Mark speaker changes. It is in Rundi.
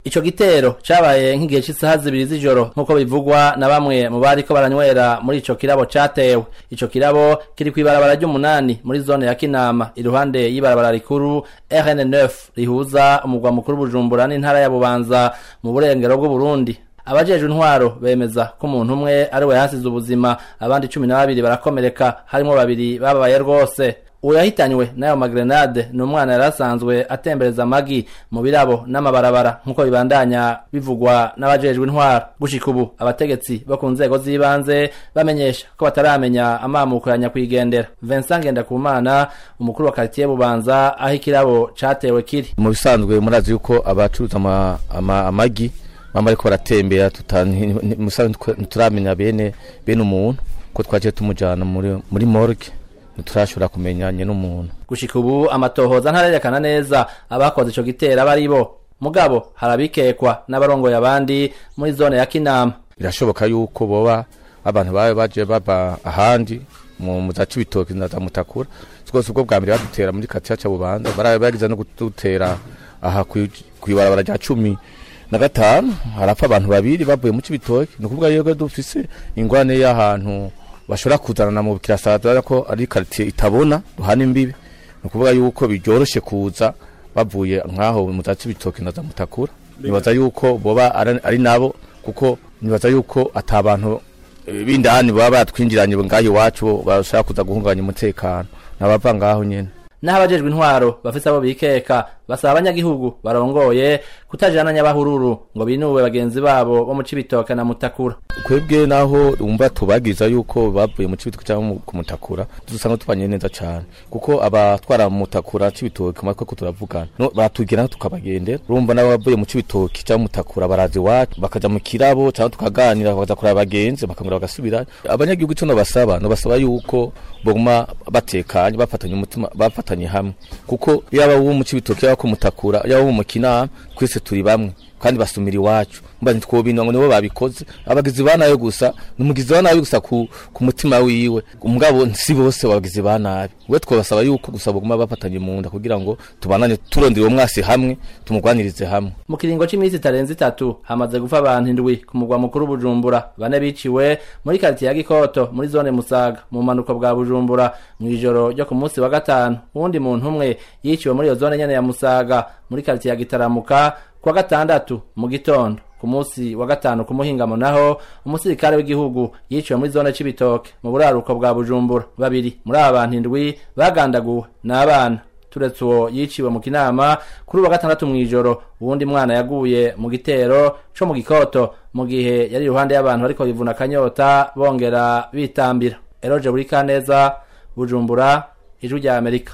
Speaker 1: ico gitero cabaye nk'igihe c'isaha zibiri z'ijoro nk'uko bivugwa na bamwe mu bariko baranywera muri ico kirabo catewe ico kirabo kiri kw'ibarabara ry'umunani muri zone ya kinama iruhande y'ibarabara rikuru rn9 rihuza umugwa mukuru bujumbura n'intara ya bubanza mu burengero bw'uburundi abajejwe intwaro bemeza ko umuntu umwe ari we yahasize ubuzima abandi cumi na babiri barakomereka harimwo babiri bababaye rwose uwo yahitanywe n'ayo magrenade ni umwana yari asanzwe atembereza amagi mu birabo n'amabarabara nk'uko bibandanya bivugwa n'abajejwe intwaro gushika ubu abategetsi bo ku nzego z'ibanze bamenyesha ko bataramenya amamuko ya nyakwigendera vincent ngendakumana umukuru wa karitiye bubanza aho ikirabo catewe kiri
Speaker 2: mu bisanzwe murazi yuko abacuruza ama- ama- amagi bama ariko baratembera tuta- nti- nti- musanzwe ntitwe- ntituramenya bene bene umuntu ko twaciye tumujana muri muri morgue ntiturashobora kumenyanye n'umuntu
Speaker 1: gushika ubu amatohoza ntarerekana neza abakoze ico gitero aba ari bo mugabo harabikekwa n'abarongoye abandi muri zone ya kinama
Speaker 2: birashoboka yuko boba abantu babe baje baba ahandi mu mu za cibitoki na za mutakura rwose ubwo bwa mbere badutera muri katiya ca bubanza barabe bagize no kudutera aha kwi- kw'ibarabara rya cumi na gatanu harapfa abantu babiri bavuye mu cibitoki ni ukuvuga yuko dufise ingwane y'ahantu bashobora kuzanana mu kirasada ko ari karitiye itabona duhana imbibi ni ukuvuga yuko biryoroshe kuza bavuye nk'aho mu za cibitoki na za mutakura nibaza yuko boba ari ari nabo kuko nibaza yuko ata bantu eh, b'indani baba batwinjiranye ngaho iwacu bashaka kuza guhungabanya umutekano nabava ngaho nyene
Speaker 1: naho abajejwe intwaro bafise abo bikeka basaba abanyagihugu barongoye kutajana nyabahururu ngo binuwe bagenzi babo bo mu cibitoke na mutakura
Speaker 2: kwebwe naho umva tubagiza yuko bavuye mu cibitoki cyangwa mu- ku mutakura dusanga tubanye neza cyane kuko abatwara mu mutakura cibitoki matwe ko turavugana no batugera tukabagendera urumva nabo bavuye mu cibitoki cyangwa mu mutakura baraza iwacu bakaja mu kirabo cyangwa tukaganira bakaza kuraba abagenzi bakangura bagasubira abanyagihugu ico nobasaba nobasaba yuko boguma batekanye bafatanye umutima bafatanye hamwe kuko yaba wo mu cibitoki yaba ku mutakura yaba wo mu kinama twese turi bamwe kandi basumira iwacu mba ntitwobinwa ngo nibo babikoze abagizi ba nabi gusa ni umugizi wa nabi gusa ku, ku mutima wiwe umugabo si bose abagizi ba nabi we twabasaba yuko gusa baguma bafatanye mu nda kugira ngo tubanane turondera uwo mwasi hamwe tumugwanirize hamwe
Speaker 1: mu kiringo c'imisi itarenze itatu hamaze gupfa abantu indwi ku mugwa mukuru bujumbura bane biciwe muri karitiye ya gikoto muri zone musaga mu bumanuko bwa bujumbura mw'ijoro ryo ku munsi wa gatanu uwundi muntu umwe yiciwe muri iyo zone nyene ya musaga muri karitiye ya gitaramuka kuwa gatandatu mu gitondo ku munsi wa gatanu ku muhingamo naho umusirikare w'igihugu yiciwe muri zone c'ibitoke mu buraruko bwa bujumbura babiri muri aba bantu indwi bagandaguwe n'abana turetse uwo yiciwe mu kinama kuri uwa gatandatu mw'ijoro uwundi mwana yaguye mu gitero co mu gikoto mu gihe yari iruhande y'abantu bariko bivuna akanyota bongera bitambira eroje buri kaneza bujumbura ijwi rya amerika